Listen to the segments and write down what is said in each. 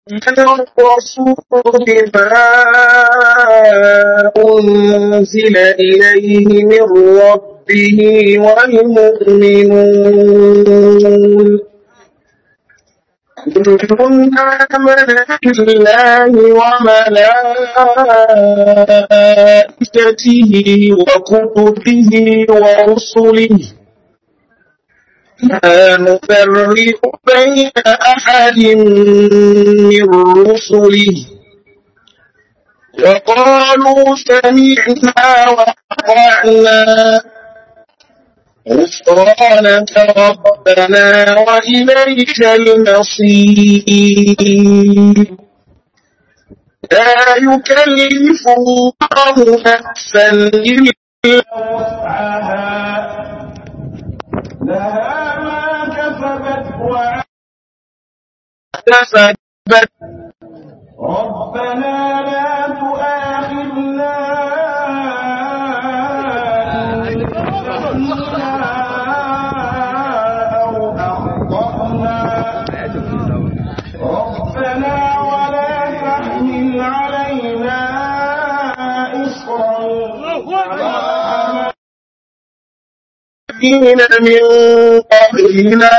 الرسول بما أنزل إليه من ربه والمؤمنون كل آمن بالله وملائكته وكتبه ورسله لا نفرق بين أحد من رسله وقالوا سمعنا وأطعنا غفرانك ربنا وإليك المصير لا يكلف الله نفسا إلا وسعها لها ما كسبت وكسبت ربنا لا تؤاخذنا إن نسينا أو أخطأنا ربنا ولا تحمل علينا إصرا كما الذين من قبلنا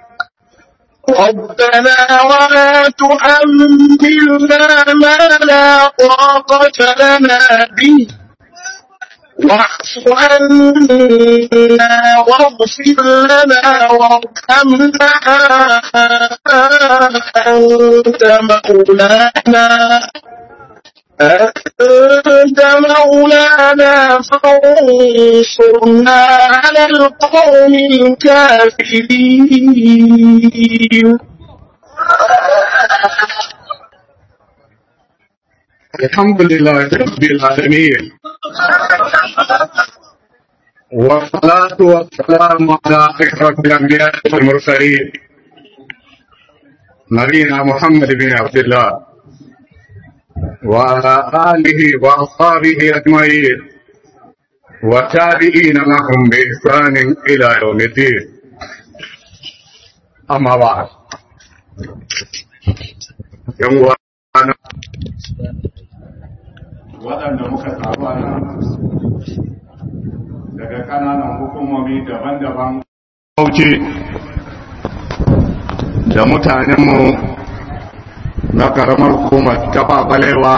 ربنا ولا تحملنا ما لا طاقة لنا به واعف عنا واغفر لنا وارحمنا أنت مولانا أنت مولانا فانصرنا على القوم الكافرين الحمد لله رب العالمين والصلاة والسلام على أشرف الأنبياء والمرسلين نبينا محمد بن عبد الله وعلى آله وأصحابه أجمعين والتابعين لهم بإحسان إلى يوم الدين أما بعد يوم أنا waɗanda muka taru a nan daga ƙananan hukumomi daban-daban Bauchi da mutanenmu na ƙaramar hukumar taɓa balewa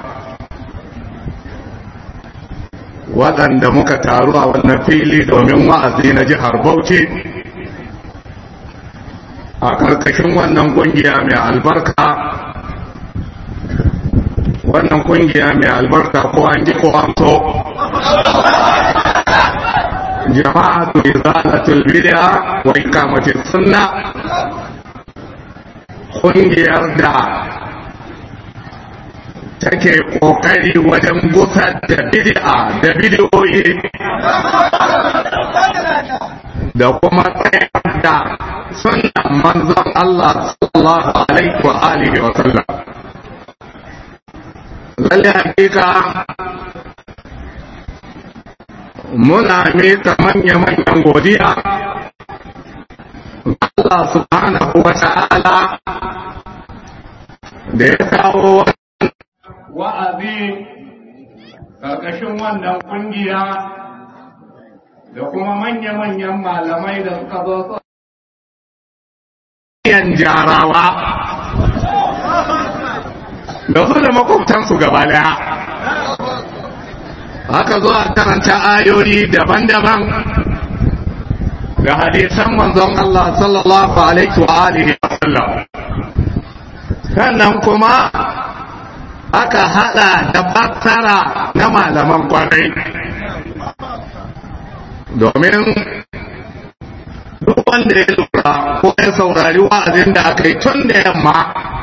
waɗanda muka taru a wannan fili domin wa'azi na jihar Bauchi a ƙarƙashin wannan ƙungiya mai albarka wannan kungiya mai albarka ko an ji ko an so jama'atu izalatul bid'a wa iqamatis sunna kungiyar da take kokari wajen gusar da bid'a da bidiyoyi da kuma tsayar da sunnan manzon Allah sallallahu alaihi wa alihi wa sallam lalle hakika muna mika manya-manyan godiya Allah subhanahu wa ta'ala da ya kawo wa'azi ƙarƙashin wannan ƙungiya da kuma manya-manyan malamai da suka zo yan jarawa da su da makwabtansu gaba daya haka zo a karanta ayoyi daban-daban da hadisan manzon Allah sallallahu alaihi wa alihi wa sallam sannan kuma aka hada da fassara na malaman kwarai domin duk wanda ya lura ko ya saurari wa'azin da aka yi tun da yamma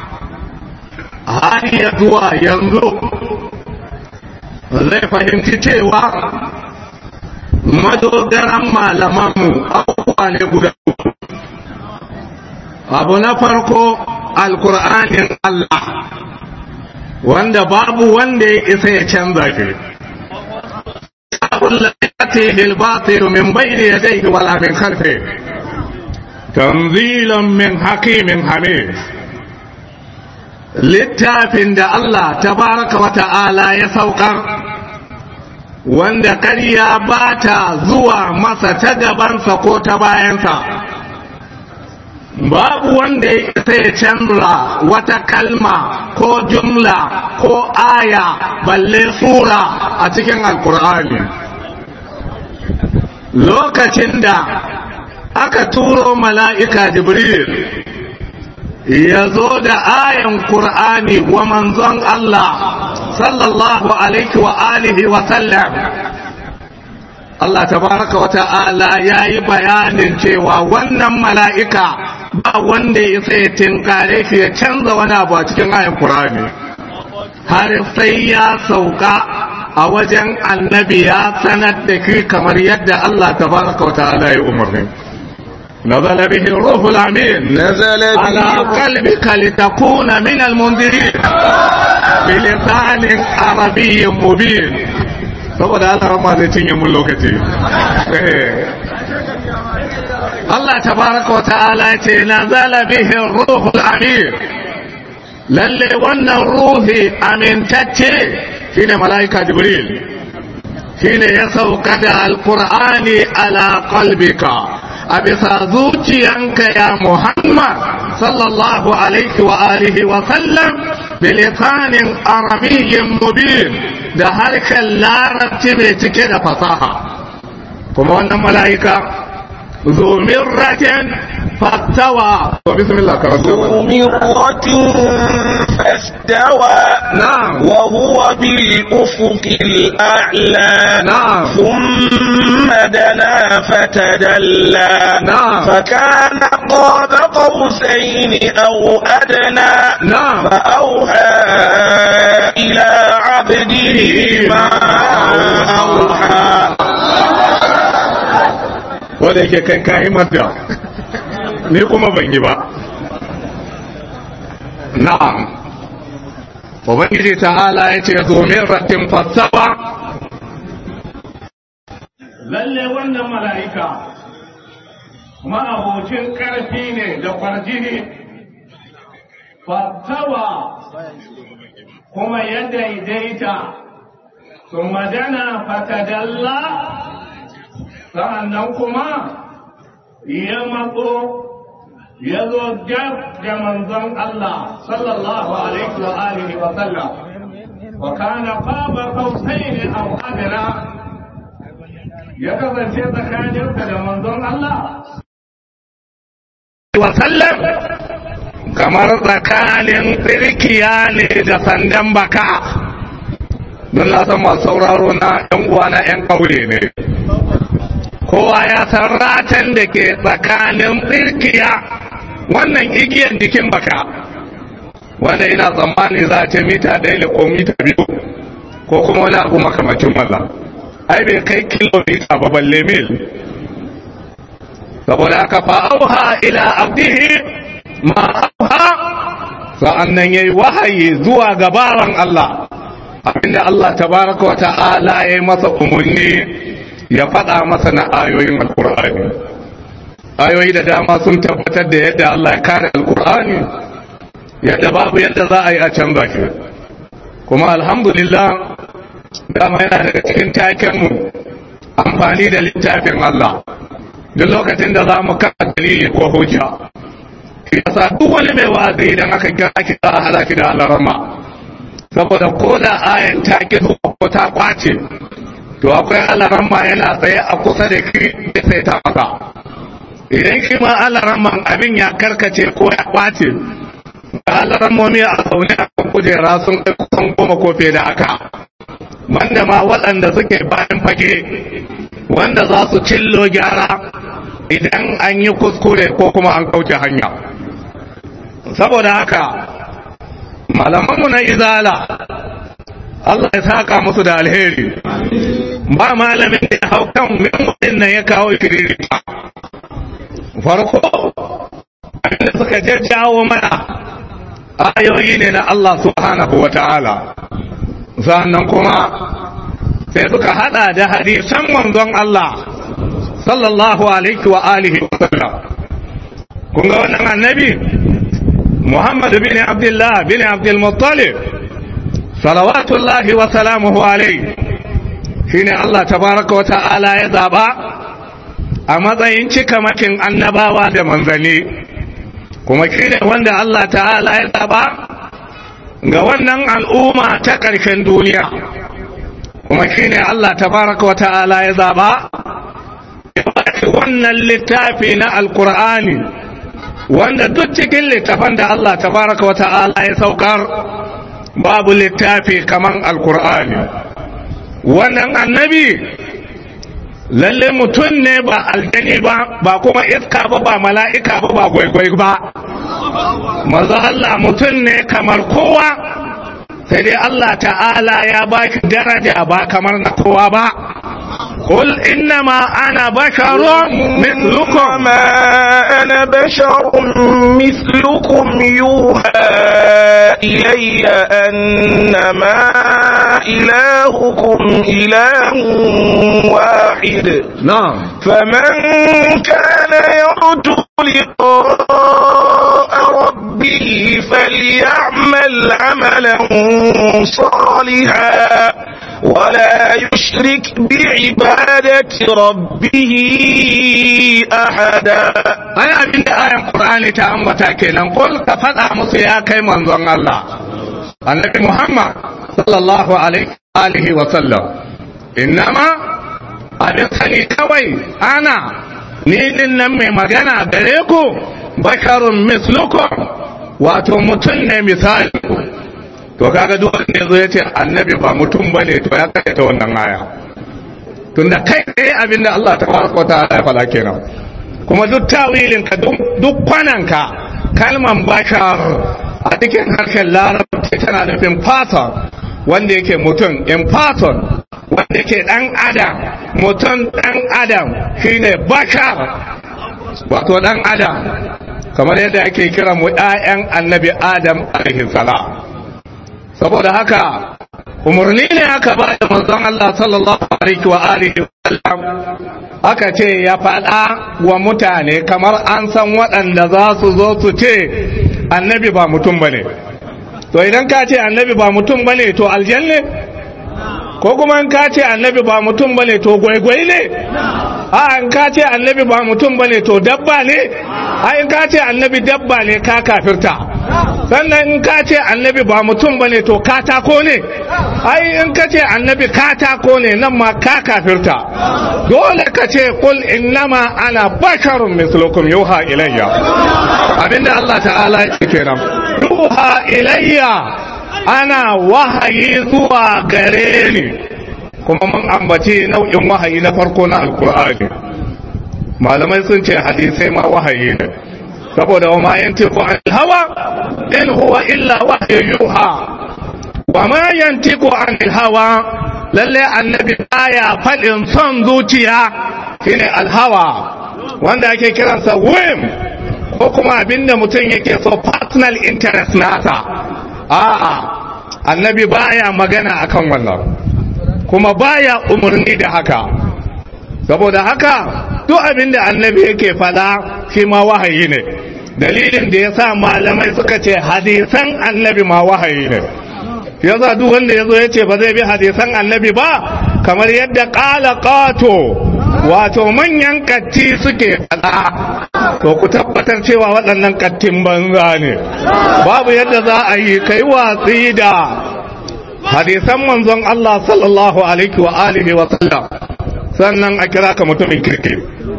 har ya zuwa yanzu zai fahimci cewa madogaran malamanmu abubuwa ne guda abu na farko alkur'anin Allah wanda babu wanda ya isa ya canza shi يأتيه الباطل من بين يديه ولا من خلفه تنزيلا من حكيم حميد littafin da Allah tabaraka wa ta'ala ya saukar wanda ƙarya ba ta zuwa masa ta gabansa ko ta bayansa babu wanda ya ya canza wata kalma ko jumla ko aya balle sura a cikin alkur'ani lokacin da aka turo mala'ika jibril ya zo da ayan Kur'ani wa manzon Allah sallallahu alaihi wa alihi wa sallam Allah tabaraka wa ta'ala ya yi bayanin cewa wannan mala'ika ba wanda ya sai tinkare shi ya canza wani abu a cikin ayan Kur'ani har sai ya sauka a wajen annabi ya sanar da shi kamar yadda Allah tabaraka wa ta'ala ya umarni نزل به الروح الأمين نزل به على قلبك لتكون من المنذرين بلسان عربي مبين saboda Allah ma zai cinye mun lokaci Allah tabaraka wa ta'ala ce nazala bihi ruhul amin lalle wannan ruhi amintacce shine malaika jibril shine ya sauka da alqur'ani ala qalbika a bisa zuciyanka ya Muhammad sallallahu alaihi wa alihi wa sallam bilisanin arabiyyin mubin da harkar larabci mai cike da fasaha kuma wannan mala'ika zomin raken fastawa wa bismillah karatu مرة فاستوى نعم وهو بالأفق الأعلى نعم ثم دنا فتدلى نعم. فكان قاب قوسين أو أدنى نعم. فأوحى إلى عبده ما أوحى wanda yake kai kayi mata ni kuma ban yi ba na'am ubangiji ta'ala ya ce domin ratin fassawa lalle wannan mala'ika ma'abocin ƙarfi ne da kwarjini fassawa kuma ya daidaita sun magana fatadalla sa'annan kuma ya matso ya zo gab da manzon Allah sallallahu alaihi wa alihi wa sallam wa kana qaba qausaini aw adna ya kasance tsakaninsa da manzon Allah wa sallam kamar tsakanin tsirkiya ne da sandan baka don na san masu sauraro na 'yan uwa na 'yan ƙauye ne kowa ya san ratan da ke tsakanin tsirkiya wannan igiyan jikin baka wanda ina tsammani za a ce mita ɗaya ko mita biyu ko kuma wani abu makamacin maza ai bai kai kilomita ba balle mil saboda aka fa'auha ila abdihi ma auha sa'an nan yayi wahayi zuwa gabaran Allah abinda Allah tabaraka wa ta'ala ya yi masa umarni ya faɗa masa na ayoyin alkur'ani ayoyi da dama sun tabbatar da yadda Allah ya kare alkur'ani yadda babu yadda za a yi a canza shi kuma alhamdulillah dama yana daga cikin takenmu amfani da littafin Allah duk lokacin da za mu kasa dalili ko hujja shi yasa duk wani mai wa'azi idan aka kira ki za a hada ki da alarama saboda ko da ayan ta ki ko ta kwace to akwai alaramma yana tsaye a kusa da ki da sai ta maka idan shi ma alaramman abin ya karkace ko ya kwace da alarammomi a zaune a kan kujera sun kai kusan goma ko fiye da haka wanda ma waɗanda suke bayan fage wanda za su cillo gyara idan an yi kuskure ko kuma an kauce hanya saboda haka malamanmu na izala Allah ya saka musu da alheri ba malamin da ya hau kan min nan ya kawo kiriri farko abinda suka jajjawo mana ayoyi ne na Allah subhanahu wa ta'ala sannan kuma sai suka hada da hadisan manzon Allah sallallahu alaihi wa alihi wa sallam kun ga wannan annabi محمد بن عبد الله بن عبد المطلب صلوات الله وسلامه عليه shine Allah tabaraka wa ta'ala ya zaba a matsayin cikamakin annabawa da manzanni kuma shine wanda Allah ta'ala ya zaba ga wannan al'umma ta ƙarshen duniya kuma shine Allah tabaraka wa ta'ala ya zaba wannan littafi na alkur'ani wanda duk cikin littafan da Allah tabaraka wa ta'ala ya saukar babu littafi kaman alkur'ani wannan annabi lalle mutum ne ba aljani ba ba kuma iska ba ba mala'ika ba ba gwaigwai ba maza Allah mutum ne kamar kowa sai dai Allah ta'ala ya ba shi daraja ba kamar na kowa ba قل إنما أنا بشر مثلكم ما أنا بشر مثلكم يوحى إلي أنما إلهكم إله واحد نعم فمن كان يرجو لقاء ربه فليعمل عملا صالحا ولا يشرك بعبادة ربه أحدا ai abin da ayan Qur'ani ta ambata kenan kul ka faɗa musu ya kai manzon Allah annabi Muhammad sallallahu alaihi alihi wa sallam innama abin sani kawai ana ni din nan mai magana gare ku basharun mislukum wato mutum ne misali to kaga duk wanda yazo yace annabi ba mutum bane to ya kai ta wannan aya tunda kai tsaye abin da Allah tabaraka wa ta'ala ya faɗa kenan kuma duk tawilinka duk kwananka kalman bashar a cikin harshen larabci tana nufin faton wanda yake mutum in faton wanda yake dan adam mutum dan adam shine bashar wato dan adam kamar yadda ake kira mu 'ya'yan annabi adam alaihi salam saboda haka umarni ne aka ba da manzon Allah sallallahu alaihi wa alihi wasallam aka ce ya faɗa wa mutane kamar an san waɗanda za su zo su ce annabi ba mutum bane to idan ka ce annabi ba mutum bane to aljanne ko kuma in ka ce annabi ba mutum bane to gwaigwai ne a in ka ce annabi ba mutum bane to dabba ne a in ka ce annabi dabba ne ka kafirta sannan in ka ce annabi ba mutum ba ne to katako ne ai in ka ce annabi katako ne nan ma ka kafirta dole ka ce kul innama ana basharun mislukum yuha ilayya abinda Allah ta'ala ya ce kenan yuha ilayya ana wahayi zuwa gare ni kuma mun ambaci nau'in wahayi na farko na alkur'ani malamai sun ce hadisai ma wahayi ne saboda wa ma yantiqu anil hawa in huwa illa wahyu yuha wa ma yantiqu anil hawa lalle annabi baya fadin son zuciya shine alhawa wanda ake kiransa whim ko kuma abinda mutum yake so personal interest nasa a'a annabi baya magana akan wannan kuma baya umarni da haka saboda haka duk abinda annabi yake fada shi ma wahayi ne dalilin da ya sa malamai suka ce hadisan annabi ma wahayi ne ya za duk wanda ya zo ya ce ba zai bi hadisan annabi ba kamar yadda ƙala ƙato wato manyan katti suke faɗa to ku tabbatar cewa waɗannan kattin banza ne babu yadda za a yi kai watsi da hadisan manzon Allah sallallahu alaihi wa alihi wa sallam sannan a kira ka mutumin kirki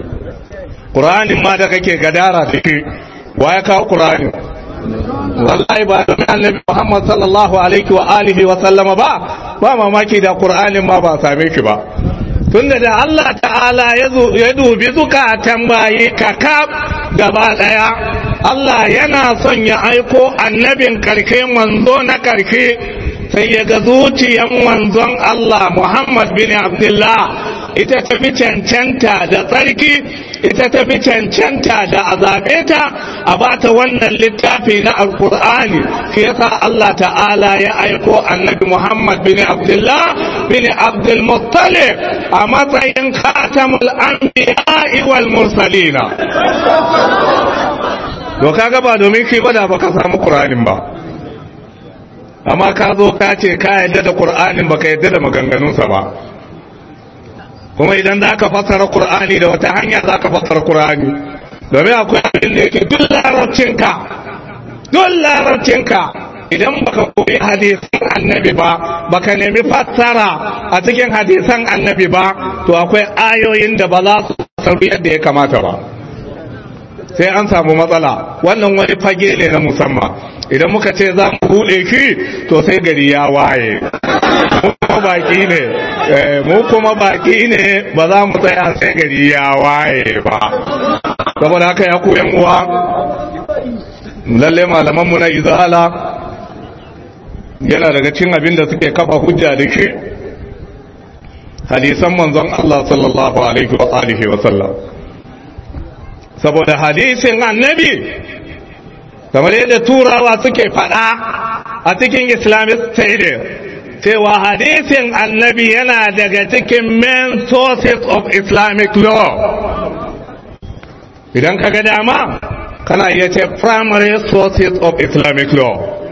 Qur'anin ma da kake gadara da ke wa ya kawo Qur'ani wallahi ba da annabi Muhammad sallallahu alaihi wa alihi wa sallama ba ba mamaki da Qur'anin ma ba same shi ba tunda da Allah ta'ala ya dubi zukatan bayi kakab gaba daya Allah yana son ya aiko annabin karke manzo na karke sai ya ga zuciyan manzon Allah Muhammad bin Abdullah ita tafi cancanta da tsarki ita tafi cancanta da a zaɓe ta a bata wannan littafi na alkur'ani shi yasa Allah ta'ala ya aiko annabi Muhammad bin Abdullah bin Abdul Muttalib a matsayin khatamul anbiya'i wal mursalina to kaga ba domin shi ba da baka samu qur'anin ba amma ka zo ka ce ka yadda da qur'anin baka yadda da maganganunsa ba kuma idan za ka fassara qur'ani da wata hanya za ka fassara qur'ani domin akwai abin da yake duk larabcinka duk larabcinka idan baka koyi hadisan annabi ba baka nemi fassara a cikin hadisan annabi ba to akwai ayoyin da ba za su sarfi yadda ya kamata ba sai an samu matsala wannan wani fage ne na musamman idan muka ce za mu buɗe shi to sai gari ya waye mu kuma baki ne mu kuma baki ne ba za mu tsaya sai gari ya waye ba saboda haka ya koyan uwa lalle malamanmu na izala yana daga cin abin da suke kafa hujja da shi hadisan manzon Allah sallallahu alaihi wa alihi wa sallam saboda hadisin annabi kamar yadda turawa suke faɗa a cikin islamic state cewa hadisin annabi yana daga cikin main sources of islamic law idan ka ga dama kana iya ce primary sources of islamic law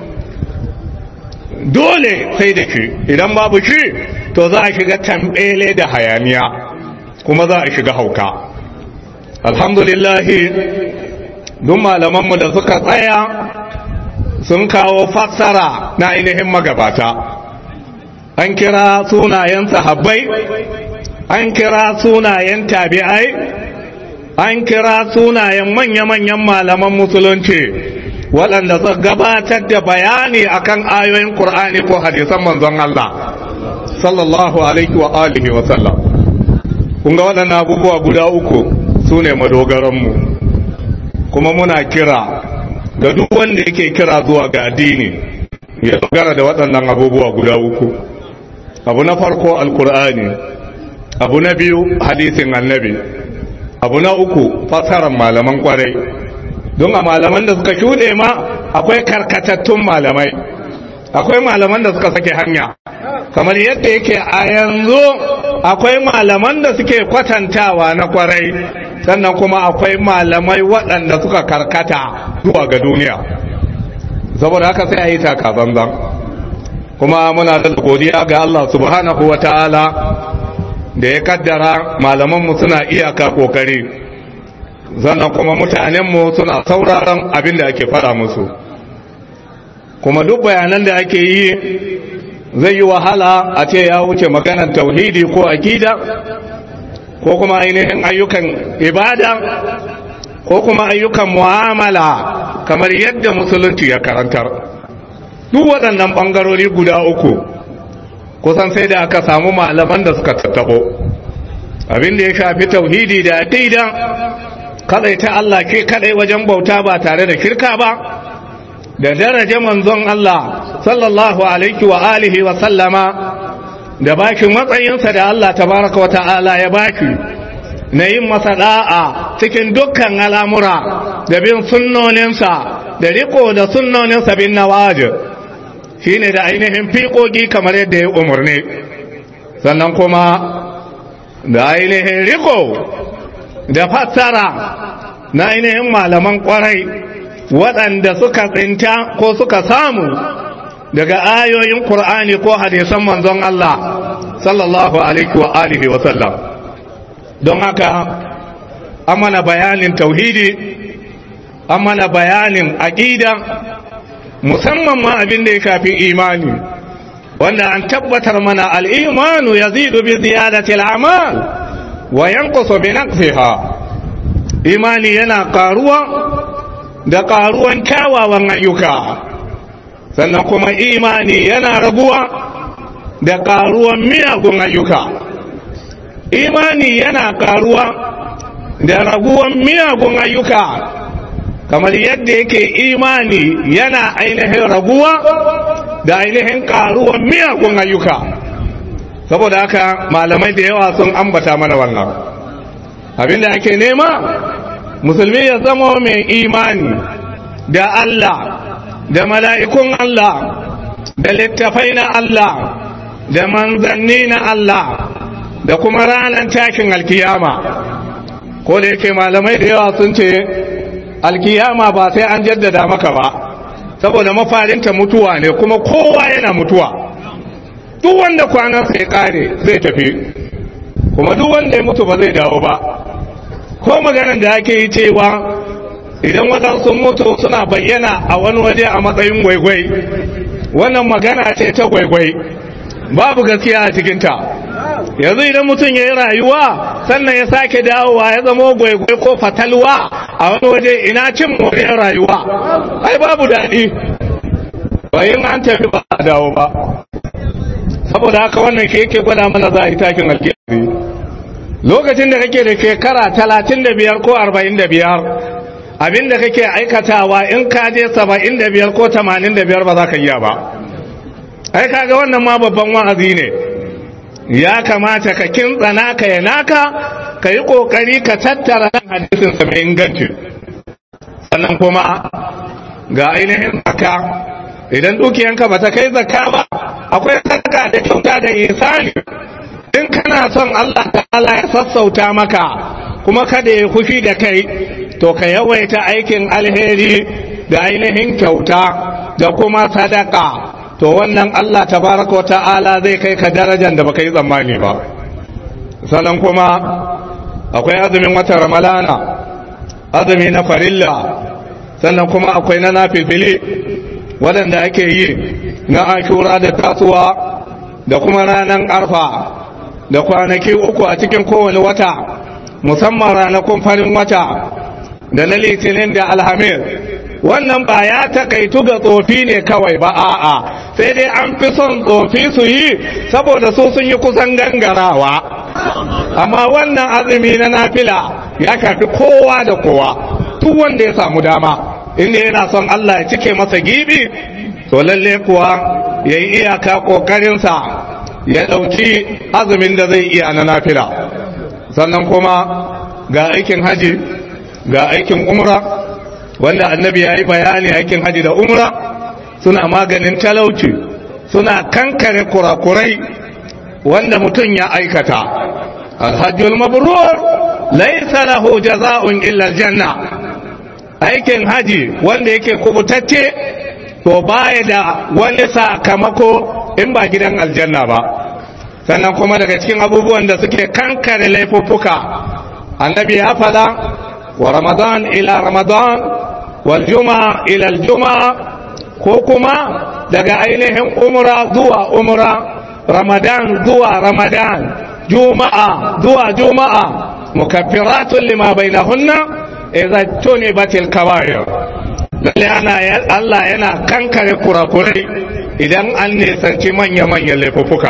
dole sai da shi idan babu shi to za a shiga tambele da hayaniya kuma za a shiga hauka alhamdulillahi duk malamanmu da suka tsaya sun kawo fassara na ainihin magabata an kira sunayen sahabbai an kira sunayen tabi'ai an kira sunayen manya-manyan malaman musulunci waɗanda suka gabatar da bayani akan ayoyin Kur'ani ko hadisan manzon Allah sallallahu alaihi wa alihi wa sallam kun ga waɗannan abubuwa guda uku su ne madogaranmu kuma muna kira ga duk wanda yake kira zuwa ga addini ya dogara da waɗannan abubuwa guda uku abu na farko alkur'ani abu na biyu hadisin annabi abu na uku fasarar malaman kwarai don a malaman da suka shuɗe ma akwai karkatattun malamai akwai malaman da suka sake hanya kamar yadda yake a yanzu akwai malaman da suke kwatantawa na kwarai sannan kuma akwai malamai waɗanda suka karkata zuwa ga duniya saboda haka sai a yi takazanzan kuma muna da godiya ga Allah subhanahu wa ta'ala da ya kaddara malamanmu suna iyaka kokari sannan kuma mutanenmu suna sauraron abin da ake faɗa musu kuma duk bayanan da ake yi zai yi wahala a ce ya wuce maganar tauhidi ko akida ko kuma ainihin ayyukan ibada ko kuma ayyukan mu'amala kamar yadda musulunci ya karantar duk waɗannan ɓangarori guda uku kusan sai da aka samu malaman da suka tattabo abin da ya shafi tauhidi da aqida kadai ta Allah ke kadai wajen bauta ba tare da shirka ba da daraja manzon Allah sallallahu alaihi wa alihi wa sallama da baki matsayinsa da Allah tabaraka wa ta'ala ya baki na yin masa da'a cikin dukkan al'amura da bin sunnoninsa da riko da sunnoninsa bin nawajir shine da ainihin fiƙoƙi kamar yadda ya umarni sannan kuma da ainihin riko da fassara na ainihin malaman ƙwarai waɗanda suka tsinta ko suka samu daga ayoyin Kur'ani ko hadisan manzon Allah sallallahu alaihi wa alihi wa sallam don haka an mana bayanin tauhidi an mana bayanin aqida musamman ma abin da ya shafi imani wanda an tabbatar mana al-imanu yazidu bi ziyadati al-amal wa yanqusu bi naqsiha imani yana karuwa da karuwan kyawawan ayyuka sannan kuma imani yana raguwa da karuwan miyagun ayyuka imani yana karuwa da raguwan miyagun ayyuka kamar yadda yake imani yana ainihin raguwa da ainihin karuwan miyagun ayyuka saboda haka malamai da yawa sun ambata mana wannan abinda ake nema musulmi ya zama mai imani da Allah da mala'ikun Allah da littafai na Allah da manzanni na Allah da kuma ranar tashin alkiyama ko da yake malamai da yawa sun ce alkiyama ba sai an jaddada maka ba saboda mafarinta mutuwa ne kuma kowa yana mutuwa duk wanda kwanansa ya kare zai tafi kuma duk wanda ya mutu ba zai dawo ba ko maganar da ake yi cewa idan waɗansu mutu suna bayyana a wani waje a matsayin gwaigwai wannan magana ce ta gwaigwai babu gaskiya a cikinta yanzu idan mutum ya yi rayuwa sannan ya sake dawowa ya zama gwaigwai ko fatalwa a wani waje ina cin moriyar rayuwa ai babu daɗi bayan an tafi ba a dawo ba saboda haka wannan ke yake gwada mana za a yi takin alkiyari lokacin da kake da shekara talatin da biyar ko arba'in da biyar abinda kake aikatawa in ka je saba'in da biyar ko tamanin da biyar ba za ka iya ba ai kaga wannan ma babban wa'azi ne ya kamata ka kintsana ka ya naka ka yi kokari ka tattara nan hadisin sa mai inganci sannan kuma ga ainihin zaka idan dukiyanka ba ta kai zakka ba akwai sadaka da kyauta da isani in kana son Allah ta'ala ya sassauta maka kuma kada ya fushi da kai to ka yawaita aikin alheri da ainihin kyauta da kuma sadaka to wannan Allah tabaraka ta'ala zai kai ka darajar da baka yi tsammani ba sannan kuma akwai azumin watan ramalana azumi na farilla sannan kuma akwai na nafifili waɗanda ake yi na ashura da tasuwa da kuma ranar arfa da kwanaki uku a cikin kowane wata musamman ranakun farin wata da na litinin da alhamis wannan ba ya takaitu ga tsofi ne kawai ba a'a sai dai an fi son tsofi su yi saboda su sun yi kusan gangarawa amma wannan azumi na nafila ya kafi kowa da kowa duk wanda ya samu dama inda yana son Allah ya cike masa gibi to lalle kuwa ya yi iyaka ƙoƙarinsa ya ɗauki azumin da zai iya na nafila sannan kuma ga aikin haji ga aikin umra wanda annabi ya yi bayani aikin haji da umra suna maganin talauci suna kankare kurakurai wanda mutum ya aikata alhajjul mabrur laysa lahu jaza'un illa aljanna aikin haji wanda yake kubutacce to baya da wani sakamako in ba gidan aljanna ba sannan kuma daga cikin abubuwan da suke kankare laifuffuka annabi ya fada wa ramadan ila ramadan wal juma'a ila al juma'a ko kuma daga ainihin umra zuwa umra ramadan zuwa ramadan juma'a zuwa juma'a mukaffiratun lima bainahunna idza tunibatil kaba'ir lalle ana Allah yana kankare kurakurai idan an nisanci manya-manyan laifuffuka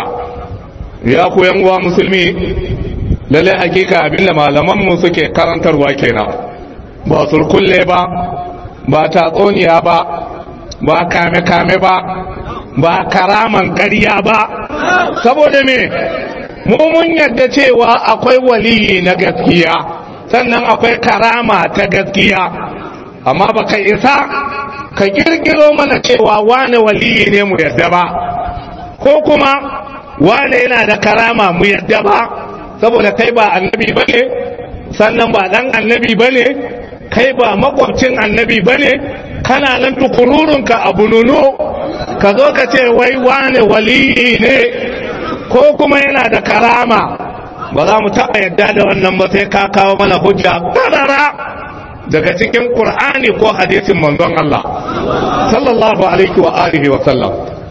ya ku uwa musulmi lalle hakika abinda malamanmu suke karantarwa kenan ba surkulle ba ba tatsuniya ba ba kame-kame ba ba karaman ƙarya ba saboda me mu mun yadda cewa akwai waliyi na gaskiya sannan akwai karama ta gaskiya amma ba ka isa ka kirkiro mana cewa wane waliyi ne mu yadda ba ko kuma wane yana da karama mu yadda ba saboda kai ba annabi ba ne sannan ba dan annabi ba ne kai ba makwabcin annabi ba ne kana nan tukururunka a bununu ka zo ka ce wai wane waliyi ne ko kuma yana da karama ba za mu taɓa yadda da wannan ba sai ka kawo mana hujja ƙarara daga cikin ƙur'ani ko hadisin manzon Allah sallallahu alaihi wa alihi wa sallam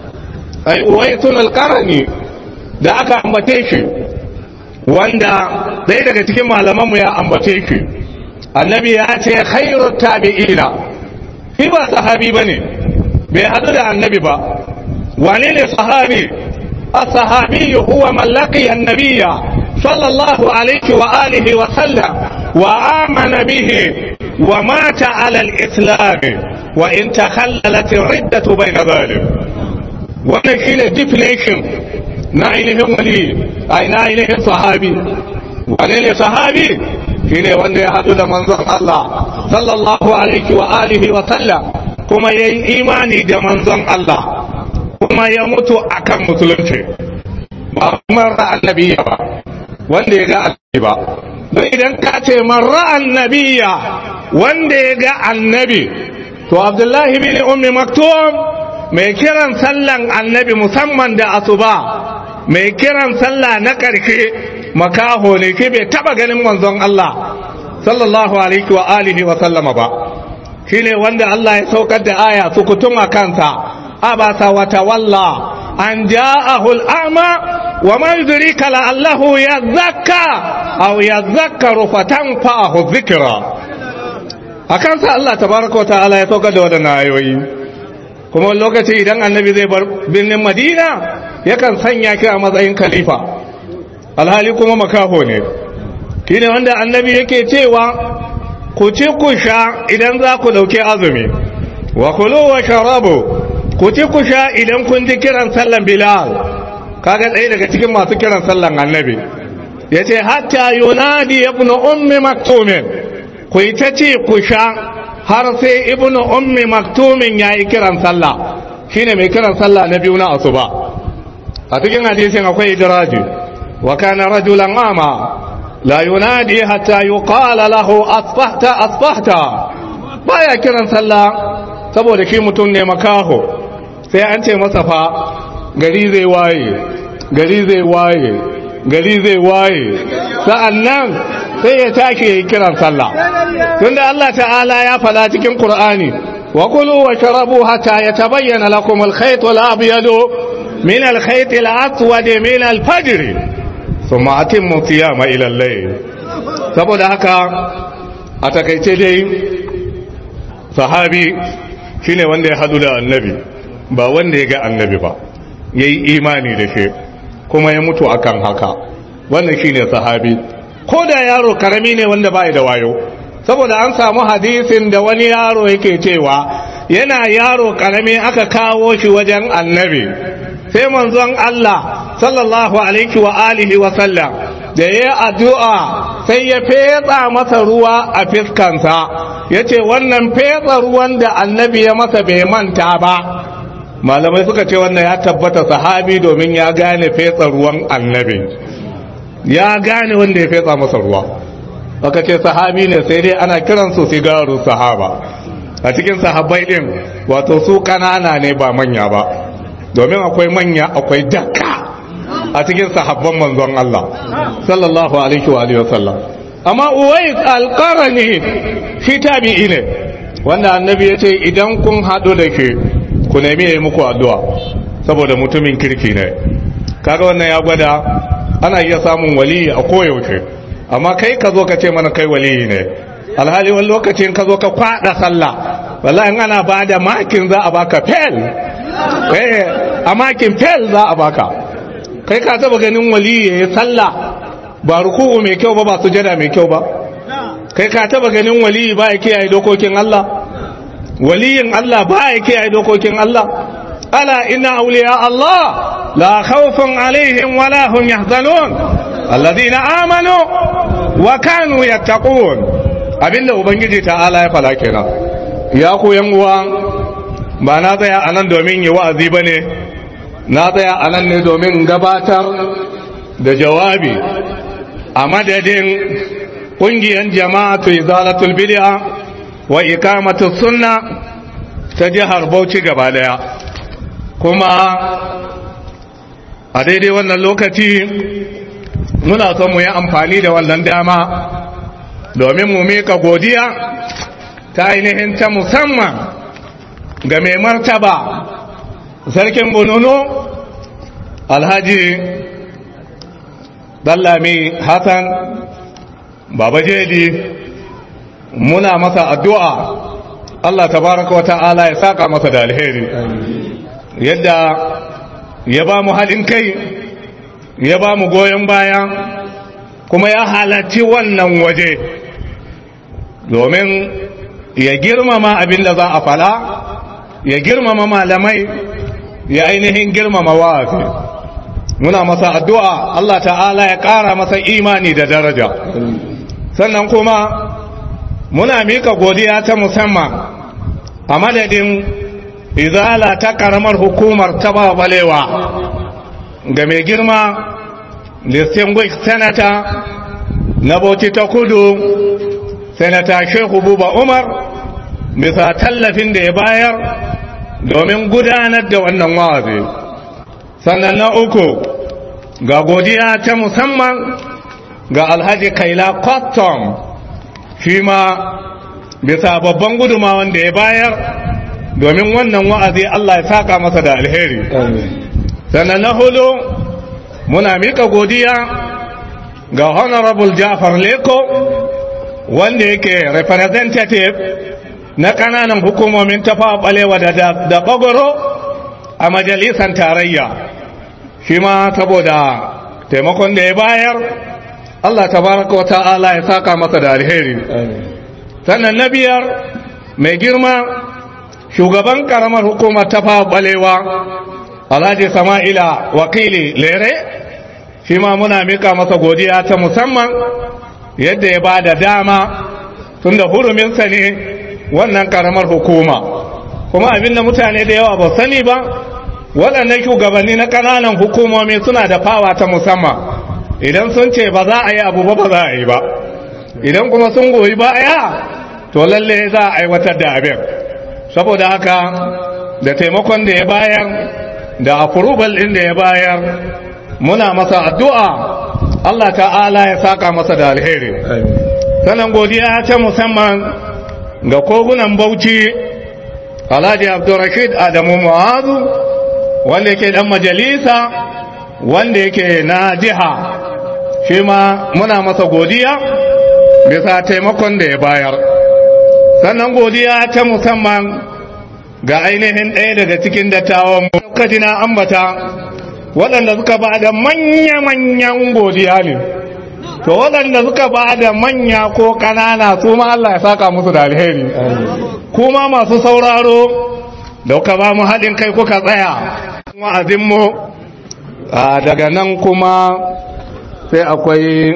ai uwaitul alqarani da aka ambace shi wanda ɗaya daga cikin malaman mu ya ambace shi annabi ya ce khairu tabi'ina shi ba sahabi bane bai hadu da annabi ba wane ne sahabi الصحابي هو من لقي النبي صلى الله عليه وآله وسلم وآمن به ومات على الإسلام وإن تخللت الردة بين ذلك ونحن definition na ainihin wali a na ainihin sahabi wane ne sahabi shi ne wanda ya haɗu da manzon Allah sallallahu alaihi wa alihi wa sallam kuma ya yi imani da manzon Allah kuma ya mutu akan musulunci ba marra annabiya ba wanda ya ga annabi ba don idan ka ce marra annabiya wanda ya ga annabi to abdullahi bin ummi maktum mai kiran sallan annabi musamman da asuba mai kiran sallah na ƙarshe makaho ne ke bai taba ganin manzon Allah sallallahu alaihi wa alihi wa sallama ba shine wanda Allah ya saukar da aya sukutun a kansa abasa wa tawalla an ja'ahu al-a'ma wa ma yudrika la'allahu yazakka aw yazakkaru fatanfa'ahu dhikra akan sa Allah tabaraka wa ta'ala ya saukar da wadannan ayoyi kuma wani lokaci idan annabi zai bar birnin Madina yakan sanya ki a matsayin khalifa alhali kuma makaho ne shine wanda annabi yake cewa ku ci ku sha idan za ku ɗauki azumi wa kulu wa sharabu ku ci ku sha idan kun ji kiran sallan bilal kaga ɗaya daga cikin masu kiran sallan annabi ya ce hatta yunadi ibn ummi maktumin ku yi ta ci ku sha har sai ibn ummi maktumin ya yi kiran sallah shine mai kiran sallah na biyu na asuba a cikin hadisin akwai idraji wa kana rajulan ama لا ينادي حتى يقال له أصبحت أصبحت baya kiran sallah saboda shi mutum ne makaho sai an ce masa fa gari zai waye gari zai waye gari zai waye sa'annan sai ya tashi ya kiran sallah tunda Allah ta'ala ya fada cikin Qur'ani wa kulu wa sharabu hatta yatabayyana lakum al-khayt al-abyad min al-khayt al-aswad min al-fajr ثم أتموا الصيام إلى الليل saboda haka a takaice dai sahabi shine wanda ya hadu da annabi ba wanda ya ga annabi ba ya yi imani da shi kuma ya mutu akan haka wannan shine sahabi ko da yaro karami ne wanda ba da wayo saboda an samu hadisin da wani yaro yake cewa yana yaro karami aka kawo shi wajen annabi sai manzon Allah sallallahu alaihi wa alihi wa sallam da ya addu'a sai ya fetsa masa ruwa a fiskansa ya ce wannan fetsa ruwan da annabi ya masa bai manta ba malamai suka ce wannan ya tabbata sahabi domin ya gane fetsa ruwan annabi ya gane wanda ya fetsa masa ruwa aka ce sahabi ne sai dai ana kiransu sigaru sahaba a cikin sahabbai din wato su kanana ne ba manya ba domin akwai manya akwai dakka a cikin sahabban manzon Allah sallallahu alaihi wa alihi wasallam amma uwais alqarani shi tabi'i ne wanda annabi ya ce idan kun haɗu da ke ku nemi yayi muku addu'a saboda mutumin kirki ne kaga wannan ya gwada ana iya samun waliyi a koyaushe amma kai ka zo ka ce mana kai waliyi ne alhali wani lokacin ka zo ka kwada sallah wallahi in ana ba da makin za a baka fel eh a makin fel za a baka kai ka taba ganin waliyi ya yi sallah ba ruku'u mai kyau ba ba sujada mai kyau ba kai ka taba ganin waliyi ba ya kiyaye dokokin Allah waliyin Allah ba ya kiyaye dokokin Allah ala inna awliya Allah la khawfun alaihim wa la hum yahzanun alladhina amanu wa kanu yattaqun abinda ubangiji ta'ala ya fada kenan ya ku yan uwa ba na tsaya anan domin yi wa'azi bane na tsaya anan ne domin gabatar da jawabi a madadin ƙungiyar jama'atu izalatul bid'a wa ikamatu sunna ta jihar Bauchi gaba daya kuma a daidai wannan lokaci muna son mu yi amfani da wannan dama domin mu mika godiya ta ainihin ta musamman ga mai martaba sarkin bununu alhaji dallami hassan baba jedi muna masa addu'a Allah tabaraka wa ta'ala ya saka masa da alheri yadda ya ba mu haɗin kai ya ba mu goyon baya kuma ya halarci wannan waje domin ya girmama abin da za a fala ya girmama malamai ya ainihin girmama wa'azi muna masa addu'a Allah ta'ala ya ƙara masa imani da daraja sannan kuma muna mika godiya ta musamman a madadin izala ta ƙaramar hukumar ta balewa ga mai girma distinguished senator na bauchi ta kudu senata shehu buba umar bisa tallafin da ya bayar domin gudanar da wannan wa'azi sannan na uku ga godiya ta musamman ga alhaji kaila custom shi ma bisa babban gudumawan da ya bayar domin wannan wa'azi Allah ya saka masa da alheri sannan na hudu muna mika godiya ga honorable jafar leko wanda yake representative na kananan hukumomin tafa balewa da da bagoro a majalisar tarayya shi ma saboda taimakon da ya bayar Allah tabaraka wa ta'ala ya saka masa da alheri sannan na biyar mai girma shugaban karamar hukumar ta balewa alhaji sama'ila wakili lere shi ma muna mika masa godiya ta musamman yadda ya ba da dama tun da huruminsa ne wannan karamar hukuma kuma abinda mutane da yawa ba sani ba waɗannan shugabanni na ƙananan hukumomi suna da fawa ta musamman idan sun ce ba za a yi abu ba ba za a yi ba idan kuma sun goyi baya to lalle za a aiwatar da abin saboda haka da taimakon da ya bayar da approval ɗin da ya bayar muna masa addu'a Allah ta'ala ya saka masa da alheri sanan godiya ta musamman ga kogunan bauchi alhaji abdurrashid adamu mu'azu wanda yake dan majalisa wanda yake na jiha shi ma muna masa godiya bisa taimakon da ya bayar sannan godiya ta musamman ga ainihin ɗaya daga cikin dattawan kaji na ambata waɗanda suka ba da manya-manyan godiya ne to waɗanda suka ba da manya ko ƙanana su ma Allah ya saka musu da alheri kuma masu sauraro da kuka ba mu haɗin kai kuka tsaya wa'azinmu daga nan kuma sai akwai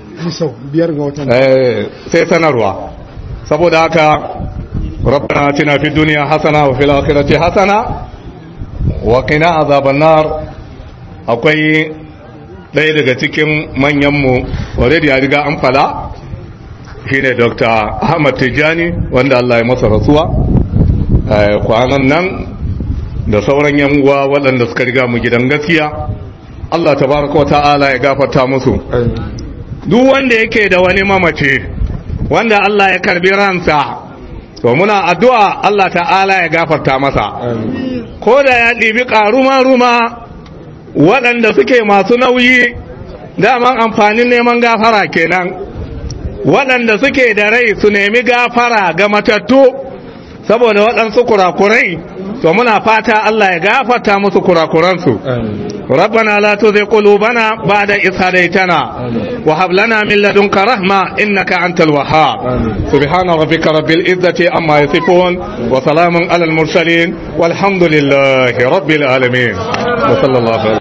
sai sanarwa saboda haka ربنا اتنا في الدنيا حسنه وفي الاخره حسنه وقنا عذاب النار akwai ɗaya daga cikin manyanmu already ya riga an fada shine dr ahmad tijjani wanda allah ya masa rasuwa kwanan nan da sauran yan uwa waɗanda suka riga mu gidan gaskiya allah tabaraka wa ta'ala ya gafarta musu duk wanda yake da wani mamace wanda allah ya karbi ransa to muna addu'a Allah ta'ala ya gafarta masa ko da ya ɗibi ƙaruma-ruma waɗanda suke masu nauyi daman amfanin neman gafara kenan waɗanda suke da rai su nemi gafara ga matattu saboda waɗansu kurakurai to muna fata Allah ya gafarta musu kurakuransu ربنا لا تزغ قلوبنا بعد إذ هديتنا وهب لنا من لدنك رحمة إنك أنت الوهاب سبحان ربك رب العزة عما يصفون وسلام على المرسلين والحمد لله رب العالمين وصلى الله عليه